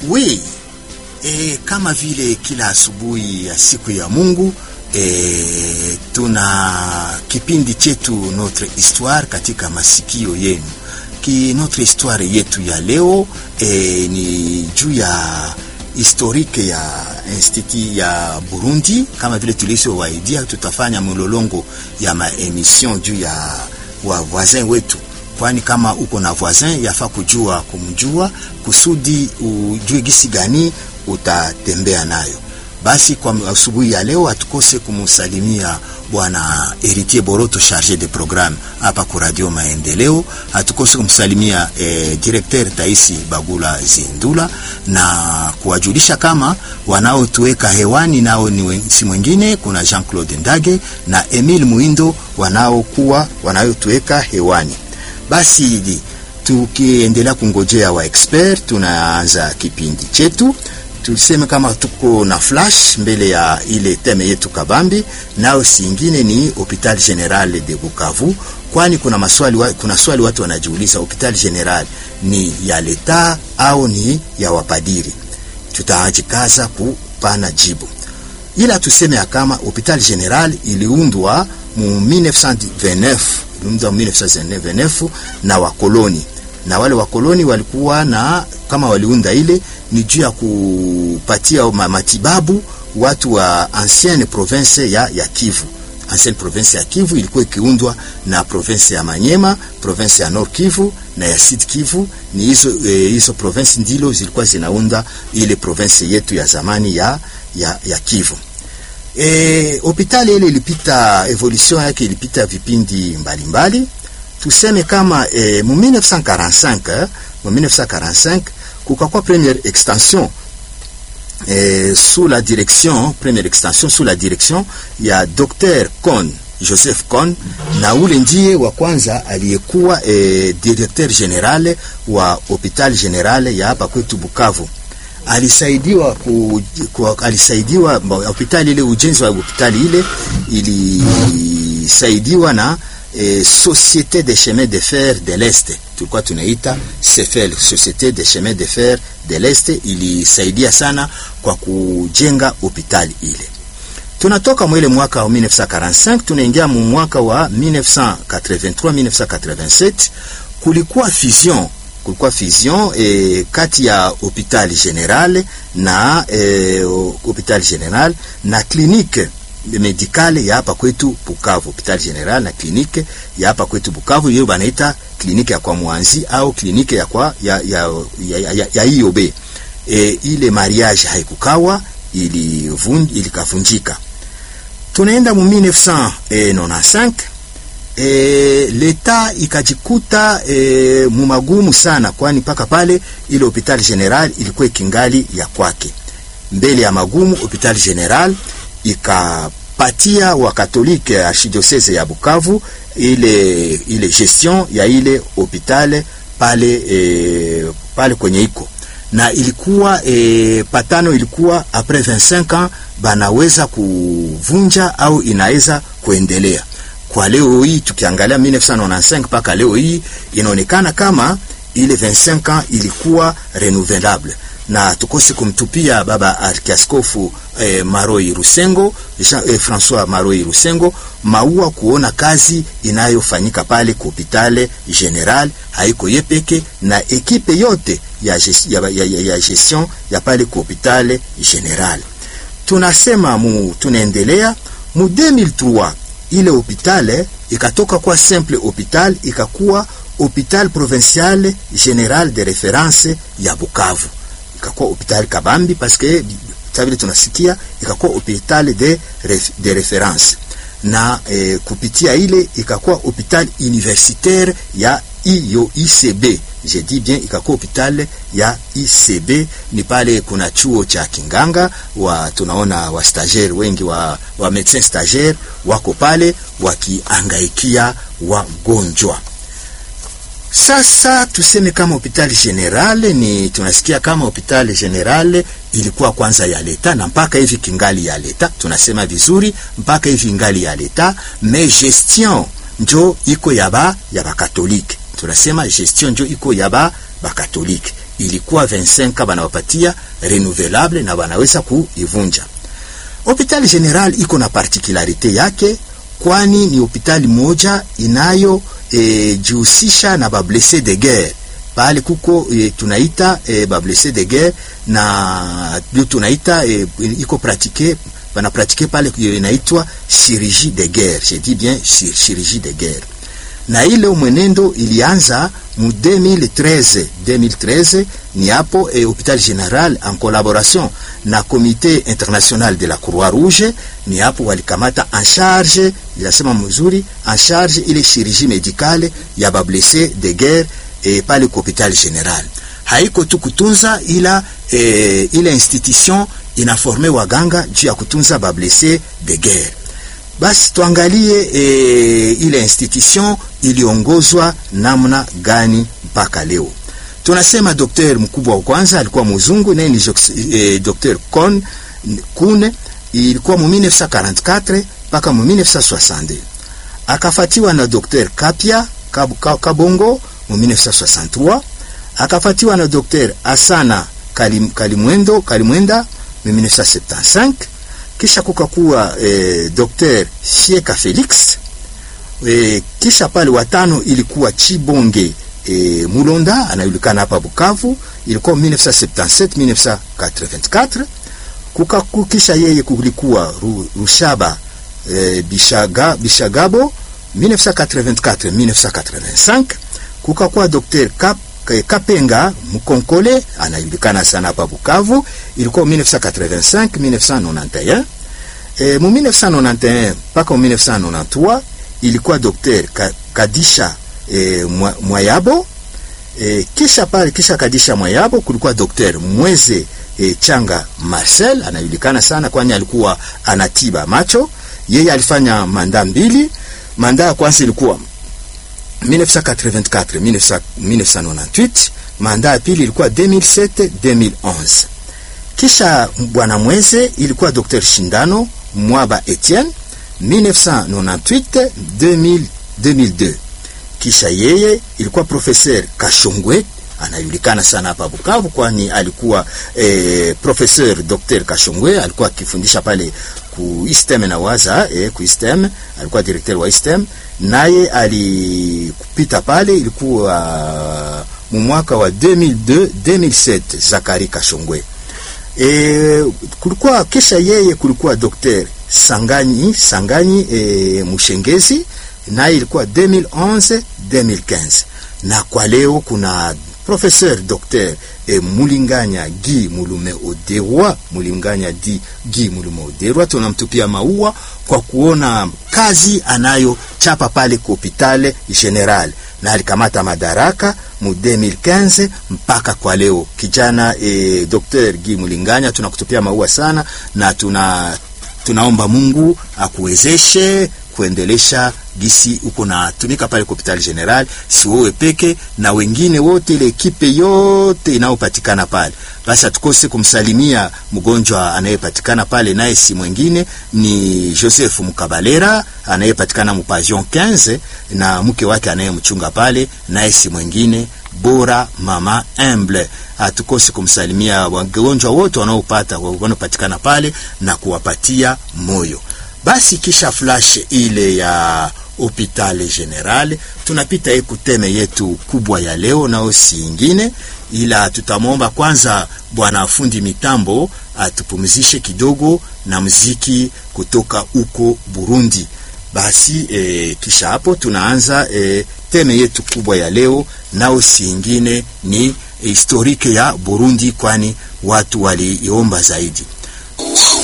Oui, e, kama vile kila asubuhi ya siku ya Mungu e, tuna kipindi chetu Notre Histoire katika masikio yenu. Ki Notre Histoire yetu ya leo e, ni juu ya historike ya institut ya Burundi. Kama vile tulisowaidia, tutafanya mlolongo ya maemission juu ya wa voisin wetu kwani kama uko na voisin yafaa kujua kumjua kusudi ujue gisi gani utatembea nayo. Basi kwa asubuhi ya leo hatukose kumsalimia bwana Heritier Boroto charge de programme hapa ku Radio Maendeleo. Hatukose kumsalimia eh, directeur Taisi Bagula Zindula na kuwajulisha kama wanaotuweka hewani nao ni si mwingine, kuna Jean Claude Ndage na Emile Muindo wanaokuwa wanayotuweka hewani. Basi tukiendelea kungojea wa expert, tunaanza kipindi chetu. Tuseme kama tuko na flash mbele ya ile teme yetu kabambi, nao singine ni Hopital General de Bukavu, kwani kuna maswali wa, kuna swali watu wanajiuliza, Hopital General ni ya leta au ni ya wapadiri? Tutajikaza kupana jibu, ila tuseme ya kama Hopital General iliundwa mu 1929 1929 na wakoloni na wale wakoloni walikuwa na kama waliunda ile ni juu ya kupatia matibabu watu wa ancienne province ya, ya Kivu. Ancienne province ya Kivu ilikuwa ikiundwa na province ya Manyema, province ya Nord Kivu na ya Sud Kivu. Ni hizo eh, hizo province ndilo zilikuwa zinaunda ile province yetu ya zamani ya, ya, ya Kivu. E, hospitali ile ilipita evolution yake ilipita vipindi mbalimbali mbali. Tuseme kama e, mu 1945 mu 1945 kukakuwa première extension e, sous la direction première extension sous la direction ya Dr. Kohn Joseph Kohn na ule ndiye wa kwanza aliyekuwa e, directeur general wa hopital general ya hapa kwetu Bukavu alisaidiwa ku, ku, alisaidiwa hospitali ile, ujenzi wa hospitali ile ilisaidiwa na e, Societe de Chemin de Fer de l'Est, tulikuwa tunaita SEFEL, Societe de Chemin de Fer de l'Est. Ilisaidia sana kwa kujenga hospitali ile. Tunatoka mwele mwaka wa 1945 tunaingia mu mwaka wa 1983 1987, kulikuwa fusion kulikuwa fusion eh, kati ya hopital general na eh, hopital general na clinique medicale ya hapa kwetu Bukavu. Hopital general na clinique ya hapa kwetu Bukavu, hiyo banaita clinique ya kwa Mwanzi au clinique ya kwa ya ya ya, ya, ya IOB. Eh, ile mariage haikukawa ilivunj ilikavunjika. Tunaenda mu 1995 E, leta ikajikuta e, mumagumu sana, kwani mpaka pale ile hopital general ilikuwa ikingali ya kwake. Mbele ya magumu, hopital general ikapatia wakatolike archidiocese ya Bukavu ile ile gestion ya ile hopital pale e, pale kwenye iko na ilikuwa e, patano ilikuwa apres 25 ans banaweza kuvunja au inaweza kuendelea kwa leo hii tukiangalia 1995 mpaka leo hii inaonekana kama ile 25 ans ilikuwa renouvelable, na tukose kumtupia baba arkiaskofu eh, Maroi Rusengo Jean, eh, François Maroi Rusengo maua kuona kazi inayofanyika pale ku hospitali general, haiko yepeke na ekipe yote ya, ya, ya, ya, ya gestion ya pale ku hospitali general. Tunasema mu tunaendelea mu 2003 ile hopital ikatoka kwa simple hopital ikakuwa hopital provincial general de reference ya Bukavu, ikakuwa hopital kabambi paske sabile tunasikia ikakuwa hopital de, ref, de reference na eh, kupitia ile ikakuwa hopital universitaire ya iyo ICB je dis bien ikakuwa hopital ya ICB. Ni pale kuna chuo cha kinganga wa tunaona wa stagiaire wengi wa, wa medecin stagiaire wako pale wakiangaikia wagonjwa. Sasa tuseme kama hospitali general ni tunasikia kama hospitali general ilikuwa kwanza ya leta na mpaka hivi kingali ya leta, tunasema vizuri, mpaka hivi ngali ya leta, mais gestion njo iko ya ba ya bakatolike tunasema gestion njo iko ya ba bakatolike ilikuwa 25 banawapatia renouvelable na banaweza kuivunja. Hospitali General iko na particularite yake, kwani ni hospitali moja inayo e, jihusisha na bablesse de guerre pale kuko e, tunaita e, bablesse de guerre na ndio tunaita e, iko pratike bana pratike pale inaitwa chirurgie de guerre, je dis bien chirurgie de guerre na ile mwenendo ilianza mu 2013 2013 ni hapo eh, Hopital General en collaboration na Comité International de la Croix Rouge ni hapo walikamata en charge, inasema mzuri, en charge ile chirurgie médicale ya bablesse de guerre eh, pale kwa Hopital General. Haiko tu kutunza ila eh, ile institution inaforme waganga juu ya kutunza bablesse de guerre. Basi tuangalie e, ile institution iliongozwa namna gani mpaka leo. Tunasema daktari mkubwa wa kwanza alikuwa mzungu, naye ni e, Dr. Kon Kune, ilikuwa mu 1944 mpaka mu 1962. Akafatiwa na Dr. Kapia Kab, Kabongo mu 1963. Akafatiwa na Dr. Asana Kalim, Kalimwendo Kalimwenda mu 1975 kisha kukakuwa eh, Dr. Sieka Felix eh, kisha pale watano ilikuwa Chibonge eh, Mulonda anajulikana hapa Bukavu, ilikuwa 1977 1984. Kukaku kisha yeye kulikuwa Rushaba eh, Bishaga, Bishagabo 1984 1985. Kukakuwa Dr. Kap Kapenga Mukonkole anajulikana sana hapa Bukavu, ilikuwa 1985 1991. E, mu 1991 mpaka 1993 ilikuwa Dr. Kadisha e, Mwayabo e, kisha pale kisha Kadisha Mwayabo kulikuwa Dr. Mweze e, Changa Marcel anajulikana sana kwani alikuwa anatiba macho. Yeye alifanya manda mbili. Manda ya kwanza ilikuwa 1984 1998, manda ya pili ilikuwa 2007 2011. Kisha bwana Mweze ilikuwa Dr. Shindano Mwaba Etienne 1998 2000, 2002. Kisha yeye ilikuwa professeur Kashongwe anajulikana sana hapa Bukavu, kwani alikuwa eh, professeur Dr. Kashongwe alikuwa akifundisha pale ku ISTEM na waza eh, ku ISTEM alikuwa directeur wa ISTEM, naye alikupita pale, ilikuwa mu mwaka wa 2002 2007, Zakari Kashongwe. E, kulikuwa kisha yeye kulikuwa Dr. Sanganyi Sanganyi e, Mushengezi naye ilikuwa 2011 2015, na kwa leo kuna professeur Dr. e, Mulinganya Gi Mulume Oderwa Mulinganya di Gi Mulume Oderwa, tunamtupia maua kwa kuona kazi anayochapa pale kwa hospitali general na alikamata madaraka mu 2015 mpaka kwa leo. Kijana e, Dr. Gi Mulinganya tunakutupia maua sana, na tuna tunaomba Mungu akuwezeshe kuendelesha gisi uko na tumika pale kwa hospitali general, si wewe peke na wengine wote, ile ekipe yote inayopatikana pale. Basi atukose kumsalimia mgonjwa anayepatikana pale, naye si mwingine ni Joseph Mukabalera anayepatikana mu Pavion 15 na mke wake anayemchunga pale, naye si mwingine bora mama Emble. Atukose kumsalimia wagonjwa wote wanaopata wanaopatikana pale na kuwapatia moyo. Basi kisha flash ile ya hopitale general, tunapita ekuteme yetu kubwa ya leo, nao si ingine ila tutamwomba kwanza bwana fundi mitambo atupumzishe kidogo na mziki kutoka huko Burundi. Basi e, kisha hapo tunaanza e, teme yetu kubwa ya leo, nao si ingine ni historike ya Burundi, kwani watu waliomba zaidi.